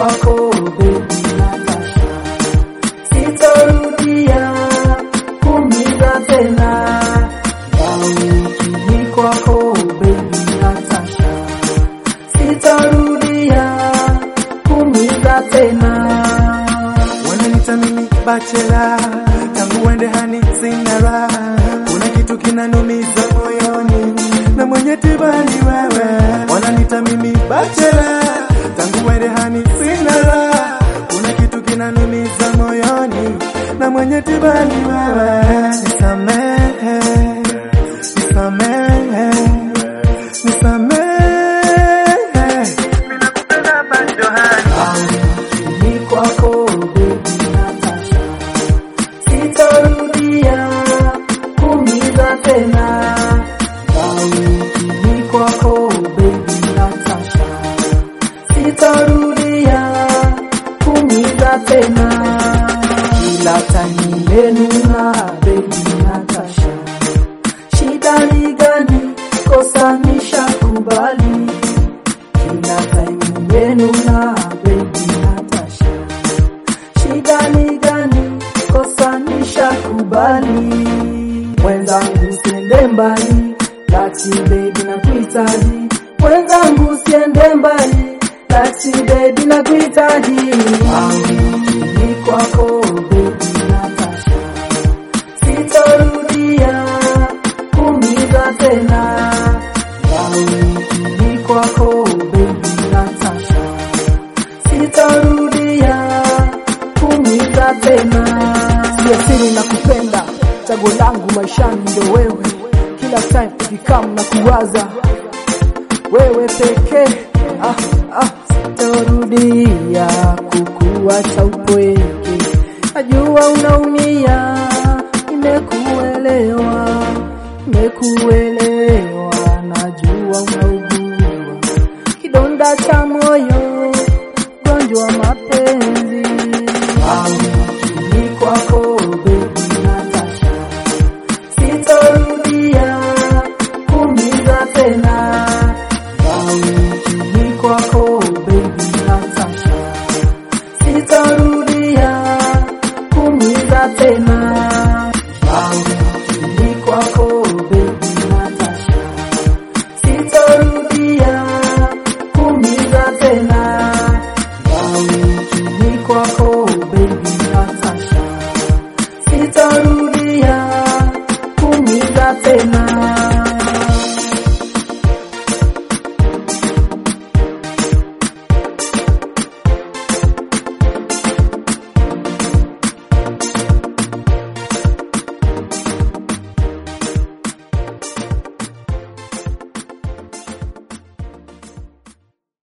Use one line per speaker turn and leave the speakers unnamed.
kwako baby Natasha, sitarudia kuumiza tena. Yaukini kwako baby Natasha, sitarudia kuumiza tena.
Wananita mimi bachela, tangu uende hani sina raha. Kuna kitu kinanumiza moyoni na mwenye tiba ni wewe. Wananita mimi bachela, tangu uende hani sina raha. Kuna kitu kinanumiza moyoni na mwenye tiba ni wewe. Nisamehe, nisamehe, nisamehe. Mimi nakupenda bado hani.
Ni kwako baby Natasha, sitarudia kuumiza tena. Ni kwako baby Natasha, sitarudia kuumiza tena. Kila time nimenuna baby Natasha, shida ni gani? Kosa nishakubali kila time nimenuna baby Natasha, shida ni gani? Kosa nishakubali. Mwenzangu usiende mbali, lati baby nakuhitaji. Mwenzangu usiende mbali, lati baby nakuhitaji. Ni kwako baby Natasha, sitarudia kuumiza tena. Yauni kwako baby Natasha, sitarudia kuumiza tena. Sijasiri na kupenda, chaguo langu maishani ndo wewe. Kila time ukikam na kuwaza wewe pekee. Ah, ah, sitarudia kukuacha upweke. Najua unaumia, nimekuelewa, nimekuelewa, najua unaugua kidonda cha moyo, ugonjwa wa mapenzi. Ni kwako baby Natasha, sitarudia kuumiza tena.